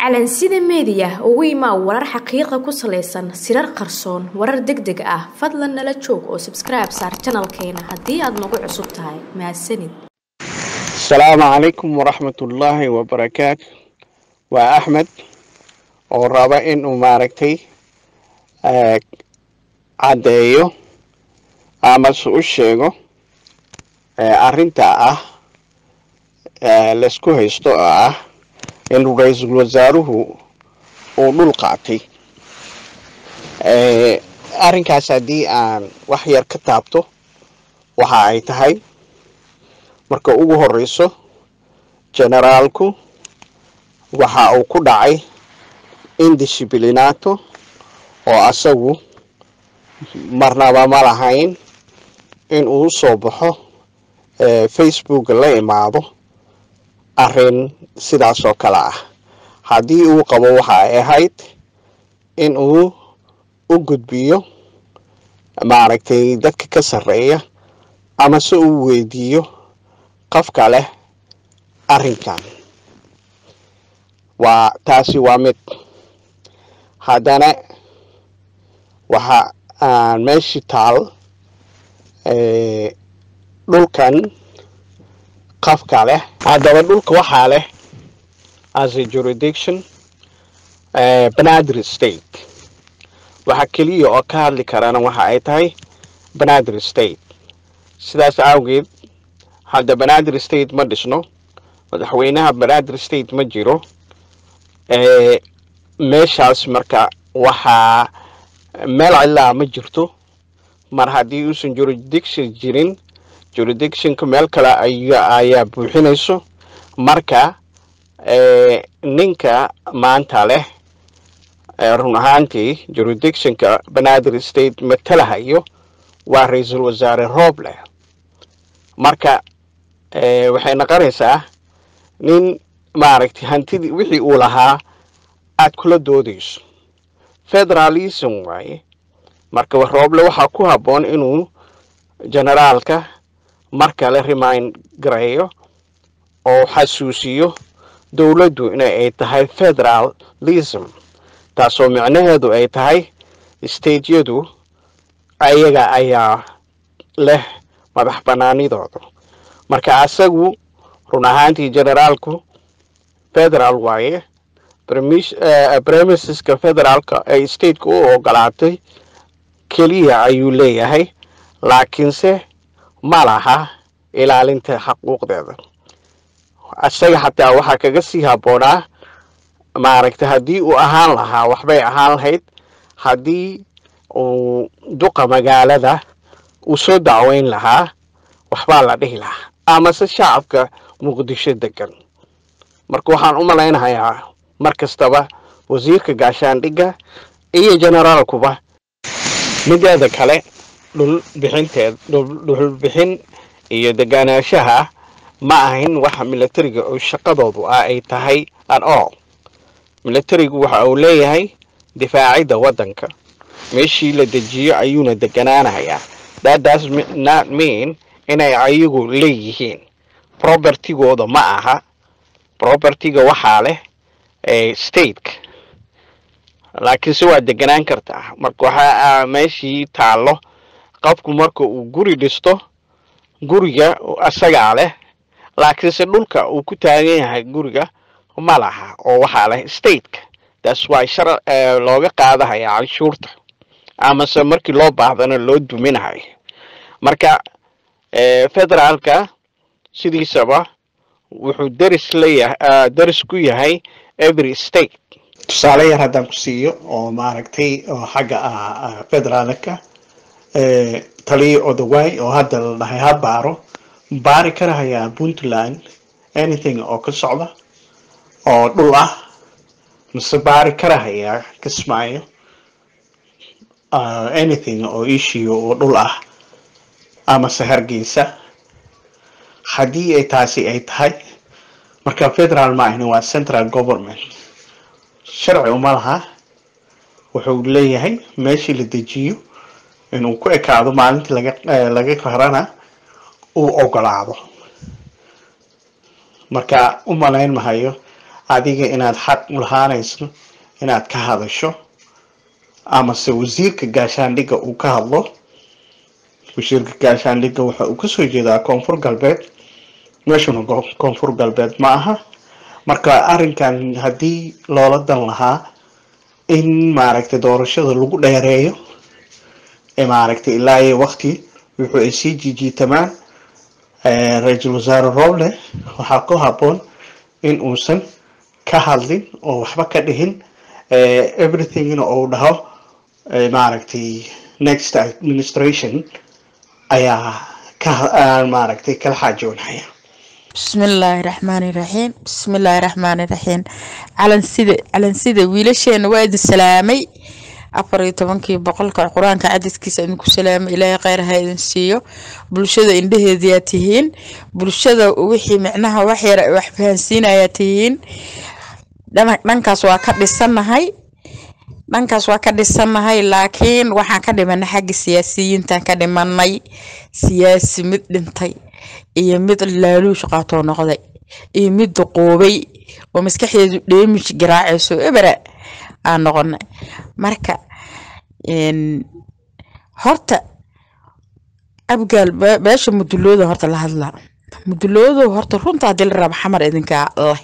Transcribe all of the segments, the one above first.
calansida meediya ugu imaa warar xaqiiqa ku salaysan sirar qarsoon warar deg deg ah fadlan nala joog oo sabskribe saar janalkeena haddii aad nagu cusub tahay mahadsanid asalaamu calaykum waraxmatullaahi wabarakaatu waa axmed oo raba inuu maaragtay caddeeyo amase u sheego arrinta ah laysku haysto oo ah in ra-iisul wasaaruhu uu dhul qaatay arrinkaas haddii aan wax yar ka taabto waxa ay tahay marka ugu horeyso generaalku waxa uu ku dhacay indisciplinato oo asagu marnaba ma lahayn in uu soo baxo facebook la imaado arrin sidaas oo kale ah haddii uu qabo waxa ay ahayd in uu u gudbiyo maaragtay dadka ka sarreeya ama se uu weydiiyo qofka leh arrinkan waa taasi waa mid haddana waxa aan meeshii taal dhulkan qofka leh haddaba dhulka waxaa leh as a jurisdiction banaadir state waxa keliya oo ka hadli karana waxa ay tahay banaadir state sidaas awgeed hadda banaadir state ma dhisno madaxweynaha banaadir state ma jiro meeshaas marka waxaa meel cidlaa ma jirto mar haddii uusan jurisdiction jirin jurisdictionka meel kale ayaa buuxinayso marka ninka maanta leh run ahaantii jurisdictionka banaadir state matalahayo waa ra-iisul wasaare rooble marka waxay noqonaysaa nin maaragtay hantidii wixii uu lahaa aad kula doodayso federalism waaye marka rooble waxaa ku habboon inuu generaalka mar kale remind gareeyo oo xasuusiyo dowladdu in ay tahay federalism taasoo micnaheedu ay tahay stateyadu ayaga ayaa leh madax banaanidooda marka asagu run ahaantii generaalku federal waaye premiseska federaalka ay stateka u ogolaatay keliya ayuu leeyahay laakiinse ma laha ilaalinta xaquuqdeeda isaga xataa waxaa kaga sii habboonaa maaragtay haddii uu ahaan lahaa waxbay ahaan lahayd haddii uu duqa magaalada uu soo dacweyn lahaa waxbaa la dhihi lahaa amase shacabka muqdisho degan marka waxaan u malaynahayaa mar kastaba wasiirka gaashaandhigga iyo generaalkuba mideeda kale dhul bixinteed dhul bixin iyo deganaanshaha ma ahin waxa militariga oo shaqadoodu ah ay tahay at all militarigu waxa uu leeyahay difaacidda waddanka meeshii la dejiyo ayuuna deganaanayaa that does not mean inay ayagu leeyihiin propertigooda ma aha propertiga waxaa leh stateka laakiinse waa deganaan kartaa marka waxaa meeshii taallo qofku marka uu guri dhisto guriga asagaa leh laakiinse dhulka uu ku taagan yahay guriga ma laha oo waxaa leh stateka taas waa shar looga qaadahaya canshuurta amase markii loo baahdana loo duminahayo marka federaalka sidiisaba wuxuu deris leeyahay deris ku yahay every state tusaale yar haddaan ku siiyo oo maaragtay oo xagga ah federaalka taliya odaway oo hadda la dhahay ha baaro baari karahayaa puntland anything oo ka socda oo dhul ah mise baari karahayaa kismaayo anything oo issue oo dhul ah amase hargeysa haddii ay taasi ay tahay marka federal ma ahni waa central government sharci uma laha wuxuu leeyahay meeshii la dejiyo inuu ku ekaado maalintii laga laga qarana uu ogolaado marka u malayn mahayo adiga inaad xaq u lahaanayso inaad ka hadasho amase wasiirka gaashaandhigga uu ka hadlo wasiirka gaashaandhigga waxa uu kasoo jeedaa koonfur galbeed meeshuna koonfur galbeed ma aha marka arrinkan haddii loola dan lahaa in maaragtay doorashada lagu dheereeyo ee maaragtay ilaa iyo waqti wuxuu ay sii jijiitamaan ra-iisul wasaare roble waxaa ku habboon in uusan ka hadlin oo waxba ka dhihin everythingna uu dhaho maaragtay next administration ayaa ka maaragtay kala xaajoonaya bismillaahi raxmaani raxiim bismillaahi raxmaani raxiim calansida calansida wiilasheena waa idin salaamay afar iyo tobankii boqolka qur-aanka cadadkiisa idinku salaamay ilaahay kheyr ha idin siiyo bulshada indhaheediyaa tihiin bulshada wixii micnaha wax yar wax fahansiinayaa tihiin dhankaas waa ka dhisanahay dhankaas waa ka dhisanahay laakiin waxaan ka dhimanay xagga siyaasiyiintan ka dhimanay siyaasi mid dhintay iyo mid laaluush qaatoo noqday iyo mid duquubay oo maskaxdeedu dheemish garaacayso ebera aan noqonay marka horta abgaal beesha mudulooda horta la hadlaa muduloodo horta runta hadii la raba xamar idinkaa leh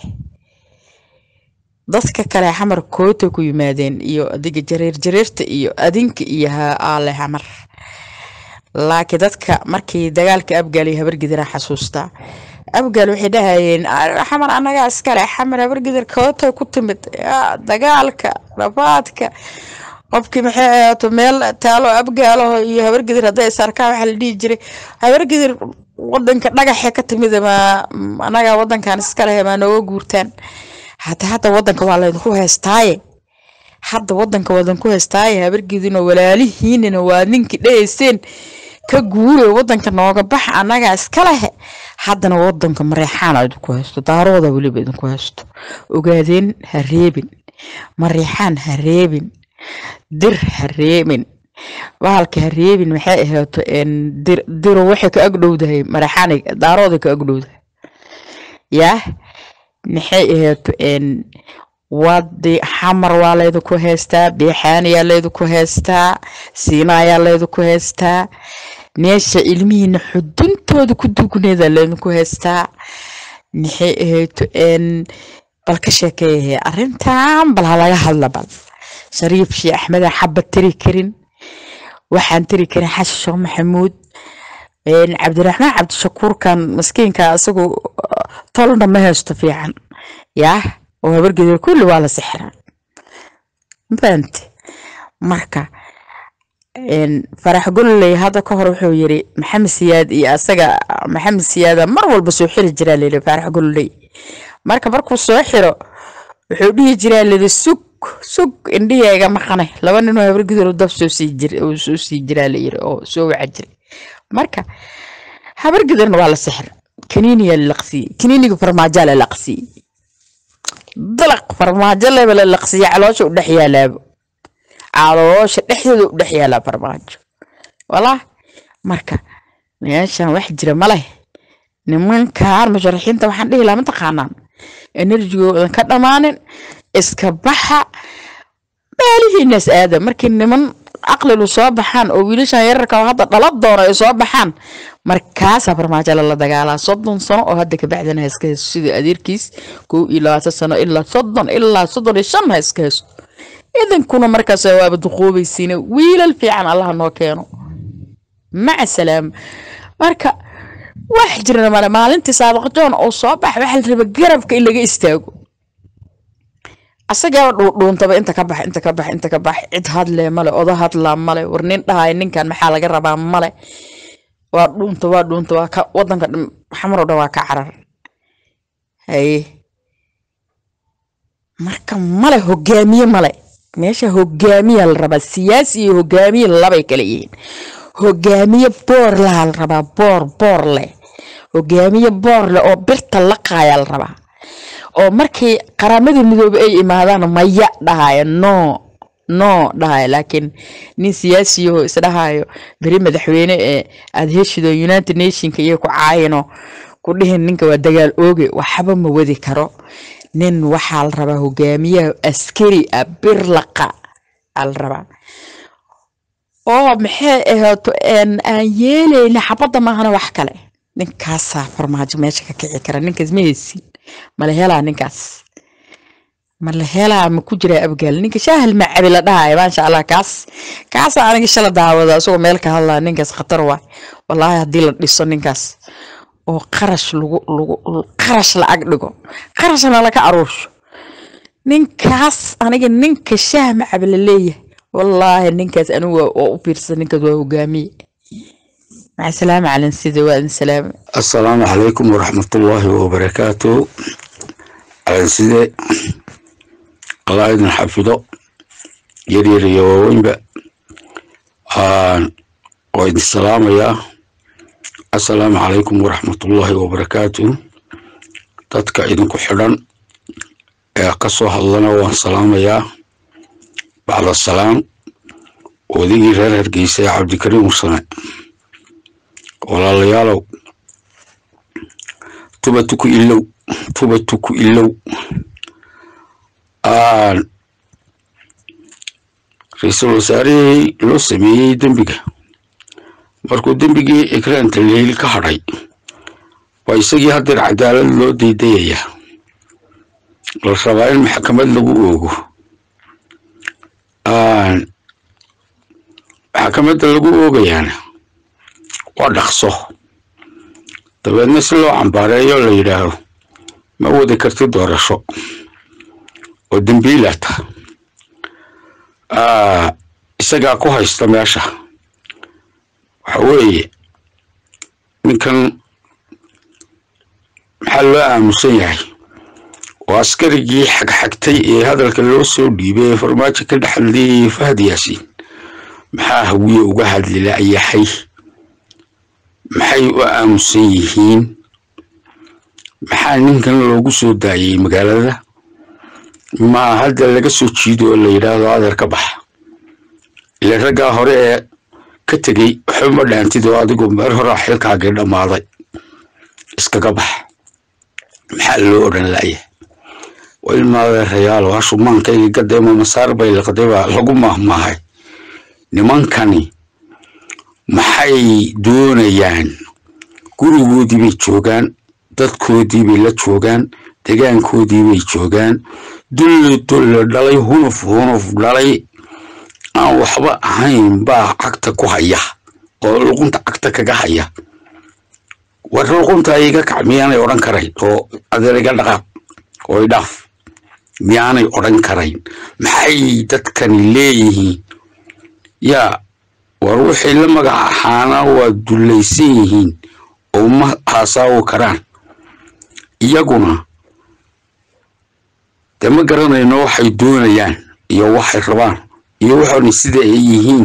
dadka kale xamar koota ku yimaadeen iyo adiga jareer jareerta iyo adinka iyo aale xamar laakiin dadka markii dagaalka abgaal iyo habargidira xasuustaa abgaal waxay dhahayeen xamar anagaa iskale xamar habargidir koota ku timid dagaalka rabaadka qofkii maxay ahaato meel taalo abgaalaho iyo habargidir hadday isarkaa waxaa la dhihi jiray habargidir wadanka dhagaxe ka timid ma anagaa wadankan iskalehe maa nooga guurtaan hata hadda wadanka waa laydinku heestaaye hadda wadanka wadanku heestaaye habargidino walaalihiinina waa ninkii dhahayseen ka guure wadanka nooga bax anagaa iska lehe haddana wadanka mareexaan idinku haysto daarooda weliba idinku haysto ogaadeen ha reebin mareexaan ha reebin dir ha reebin bahalka ha reebin maxay ahaato diro waxay ka agdhowdahay mareexaan daarooda ka agdhowdahay yaa maxay ahaato wadi xamar waa laydinku haystaa beexaanayaa laydinku haystaa siinayaa laydinku haystaa meesha ilmihiina xuduntooda ku dugneeda laydinku haystaa maxay ahayto bal ka sheekeeyahe arrintan bal halaga hadla bal shariif shii axmeda xaba tiri karin waxaan tiri karin xasan sheekh maxamuud cabdiraxmaan cabdishakuurkan maskiinka isagu tolna ma haysto fiican yaa oo habargeeda kulli waa la sixraa mafahante marka farax golley hadda ka hor wuxuu yiri maxamed siyaad iyo asaga maxamed siyaada mar walba soo xiri jiraa layidhi farax golley marka markuu soo xiro wuxuu dhihi jiraa layidhi sug sug indhiheega maqane laba ninoo habargeeda dab soo sii jir soo sii jiraa layidhi oo soo waca jiray marka habargeedana waa la sixir kaniiniya la laqsiyey kaniiniga farmaajaa la laqsiyey dalaq farmaajo leba la laqsiya caloosha u dhex yaalaabo caloosha dhexdeeda u dhex yaalaa farmaajo walaa marka meeshan wax jira ma leh nimankan musharaxiinta waxaan dhihi lahaa mataqaanaan enerjigoodan ka dhammaanin iska baxa meelihiinas aada markii niman caqlilu soo baxaan oo wiilashan yararka oo hadda dhala doono ay soo baxaan markaasaa farmaajo lala dagaalaa soddon sano oo hadda kabacdana ha iska hayso sida adeerkiis kow iyo labaatan sano ilaa soddon ilaa soddon iyo shan ha iska hayso idinkuna markaas waaba duqoobaysiina wiilal fiican allaha noo keeno maca salaama marka wax jirana male maalintii saabaqjoon oo soo baxa waxaa la raba garabka in laga istaago asagaaba dhuudhuuntaba inta ka bax inta ka bax inta ka bax cid hadlee male oda hadlaa male war nin dhahay ninkan maxaa laga rabaa male waa dhuunta waa dhuunta waa ka wadanka xamaroo dhan waa ka carar haye marka male hogaamiye male meesha hogaamiya la rabaa siyaasi iyo hogaamiye labay kala yihiin hogaamiye boor laha la rabaa boor boor leh hogaamiye boor leh oo birta laqaaya la rabaa oo markii qaramadii midoobe ay imaadaan maya dhahaya no no dhahaya laakiin nin siyaasiyaho isdhahayo beri madaxweyne ee aada heshido united nationka iyo ku caayino ku dhihin ninka waa dagaal ooge waxba ma wadi karo nin waxaa la rabaa hogaamiyaha askari ah birlaqa aa la rabaa oo maxay ahaato aan yeelayna xabadda maahana wax kale ninkaasaa farmaajo meesha ka kici kara ninkaas ma haysin mala helaa ninkaas mala helaa ma ku jiraa abgaal ninka shaahal macabi la dhahaya maasha allah kaas kaasa aniga shala daawada isagoo meel ka hadlaya ninkaas khatar waay wallaahi haddii la dhiso ninkaas oo qarash lagu lagu qarash lacag dhigo qarashna laga aruursho ninkaas aniga ninka shaah macabi la leeyahay wallaahi ninkaas anigu waa u fiirsan ninkaas waa hogaamiye مع السلامة على نسيدي وأن سلامة السلام عليكم ورحمة الله وبركاته على نسيدي الله يدن حفظه يرير يوين بقى وإن السلام يا السلام عليكم ورحمة الله وبركاته dadka idinku xidhan ee ka soo hadlana waan salaamayaa bacda salaam odigii reer hargeysa ee cabdikariim mursane walaalayaalow tubatu ku ilow tubatu ku ilow ra-iisul wasaarihii loo sameeyey dembiga markuu dembigii ikraanta leyl ka hadhay waa isagii haddeer cadaalad loo daydayayaa la rabaa in maxkamad lagu oogo maxkamadda lagu oogayaana waa dhaqso dabeedna si loo cambaareeyo la yidhaaho ma wadi karti doorasho oo dembiilata isagaa ku haysta meesha waxa weeye ninkan maxaa loo aamusan yahay oo askarigii xagxagtay ee hadalka loo soo dhiibay ee farmaajo ka dhexadlayay fahad yaasiin maxaa hawiye uga hadli la'yahay maxay u aamusan yihiin maxaa ninkan loogu soo daayey magaalada ma hadda laga soo jiido oo la yidhaahdo adeer ka bax ile raggaa hore ee ka tegey waxba ma dhaantid oo adigu meer horaa xilkaagii dhammaaday iskaga bax maxaa loo odhan la'ya ilmaadeerayaal hashu maankayga gadeema masaar bay liqday baa lagu mahmaahay nimankani maxay doonayaan gurigoodii bay joogaan dadkoodii bay la joogaan degaankoodii bay joogaan dulli dulli dhalay hunuf hunuf dhalay aan waxba ahayn baa cagta ku haya oo luqunta cagta kaga haya war luqunta iga kac miyaanay odhan karayn oo adeer iga dhaqaaq oo idhaaf miyaanay odhan karayn maxay dadkani leeyihiin yaa war waxay la magac ahaana waa dullaysan yihiin oo ma haasaawo karaan iyaguna dee ma garanayno waxay doonayaan iyo waxay rabaan iyo waxoona sida ay yihiin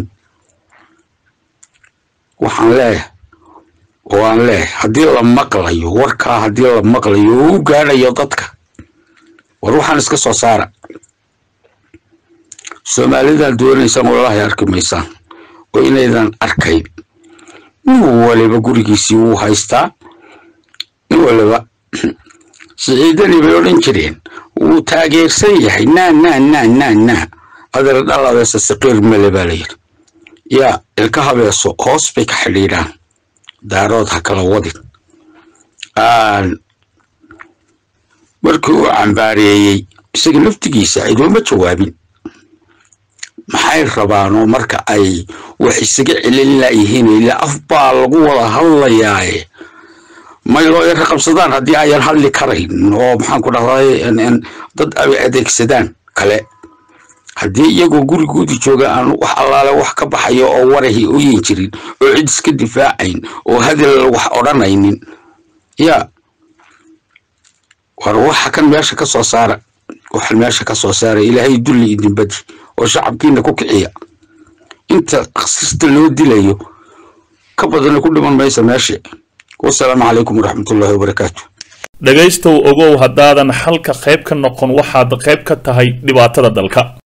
waxaan leeyahay oo aan leeyahay haddii la maqlayo warkaa haddii la maqlayo oo u gaadhayo dadka war waxaan iska soo saara soomaalidan doonaysaan walahi arki maysaan oo inaydan arkayn nin waliba gurigiisii wuu haystaa nin waliba siciidani bay odhan jireen wuu taageersan yahay naa naa naa naa naa adeer dhaladeesa saqiir male baa layidhi yaa ilka habeeso hoos bay ka xidhiidhaan daarood ha kala wadin markii uu cambaareeyey isaga laftigiisa idooma jawaabin maxay rabaanoo marka ay wax isaga celin laayihiin ilaa af baa lagu wada hadlayaaye may loo yara qabsadaan haddii ayan hadli karayn oo maxaan ku dhahday dad ay adeegsadaan kale haddii iyagoo gurigoodii jooga aan wax allaale wax ka baxayo oo warahi oyin jirin oo cid iska difaacayn oo hadal wax odhanaynin yaa war waxa kan meesha ka soo saara waxan meesha ka soo saara ilaahay dulli idin badi oo shacabkiina ku kiciya inta sista loo dilayo ka badana ku dhiman maysa meesha wasalaamu calaykum waraxmatullaahi wabarakaatu dhegaystow ogow haddaadan xalka qayb ka noqon waxaad qayb ka tahay dhibaatada dalka